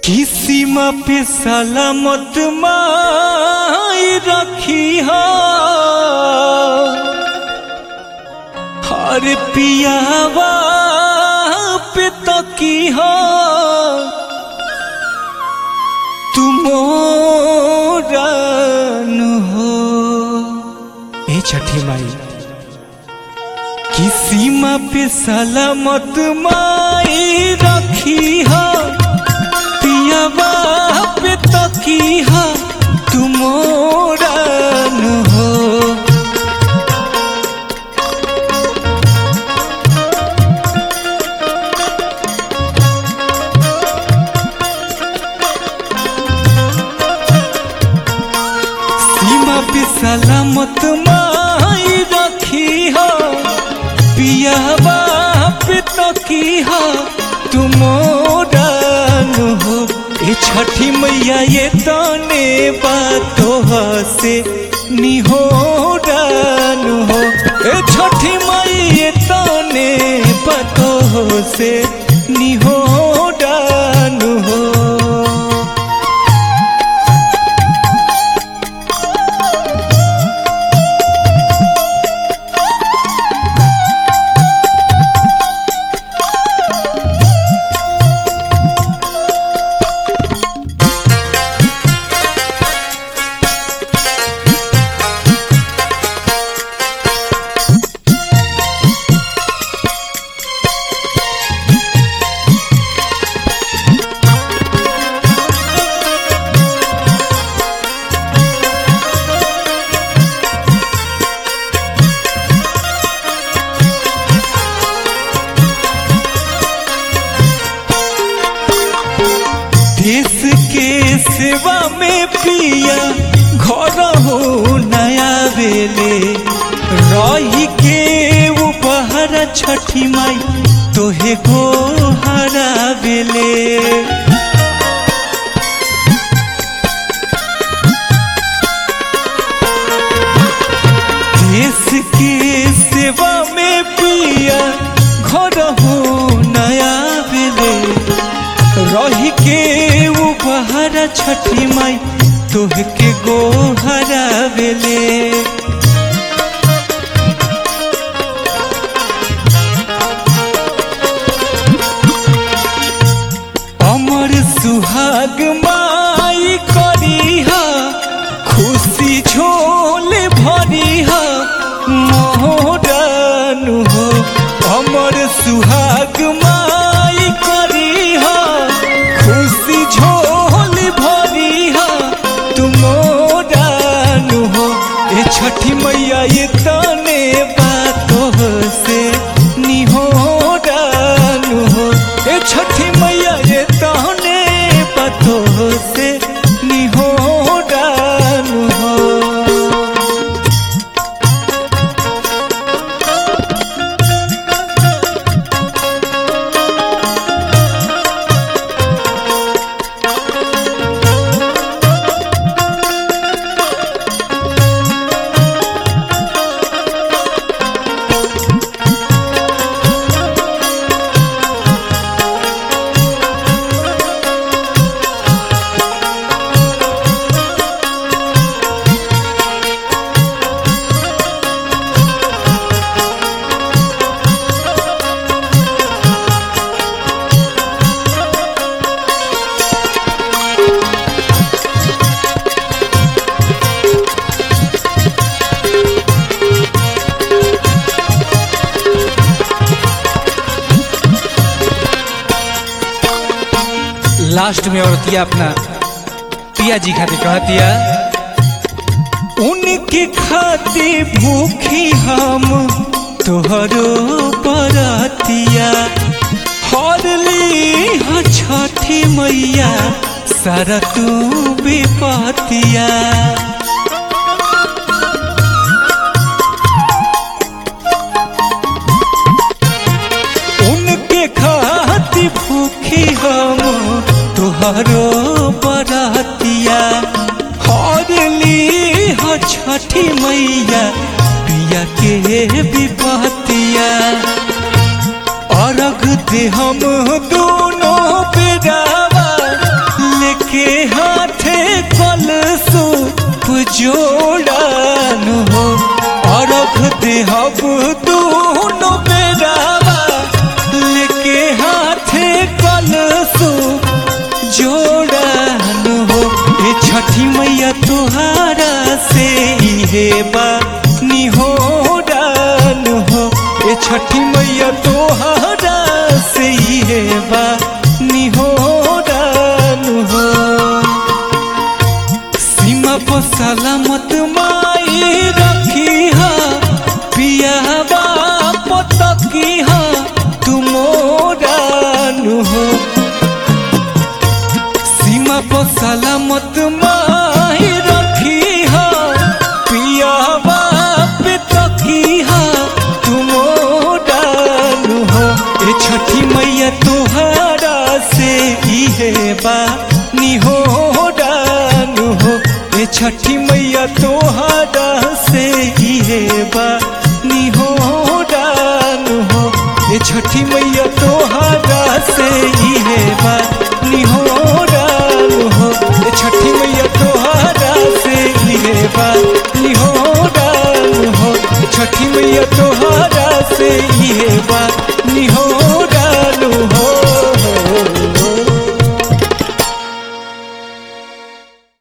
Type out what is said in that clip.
किसीमा पे सलामत माई रखी हो हर पियावा पे तकी हो तुमोरन हो ए छठी माई किसीमा पे सलामत माई रखी हो पियावा पे तकिया तुमोरन हो सीमा पे सलामत माई रखी हो पियावा पे तकिया तुमोरन हो ए छठी मैया ये तने बातों से निहोरन हो ए छठी मैया ये तने बातों से निहोरन हो देश के सेवा में पिया घर हो नया बेले रही के उपहार छठी माई तोहे गो हरा बेले देश के सेवा में पिया घर हो नया बेले रही के उपहार छठी माई तोह के गोहरा बेले अमर सुहाग माई करीहा खुशी झोल भरीहा मोहरन हो अमर सुहाग माई करीहा खुशी झोल भरीहा तुमोरन हो ए छठी मैया ये तने बातों से निहोरन हो ए छठी मैया ये तने बातों से निहोरन हो लास्ट में औरतिया अपना पिया जी खातिर कहतिया उनके खाते भूखी हम तोहरो बरतिया हरली ह छठी मैया सारा तू विपतिया उनके खाती भूखी हम तुहरो बरतिया हरली ह छठी मैया पिया के विपतिया अर्घ दे हम दोनों बेरावा जोड़न हो अरख देहब दोनों बेरावा लेके हाथे कलसु जोड़न हो ए छठी मैया तुहारा से इहे बा निहोरन हो ए छठी मैया तुहारा से इहे बा निहोरन हो सीमा पर सलामत माई रखी हा पियावा पतकी हा तुमोरान हो सीमा पर सलामत माई रखी हा पियावा पतकी हा तुमोरान हो ए छठी मैया तोहरा से इहे बा निहोरान हो ए छठी मैया तोहरा से इहे बा निहोरान हो ए छठी मैया तोहरा से इहे बा निहोरान हो ए छठी मैया तोहरा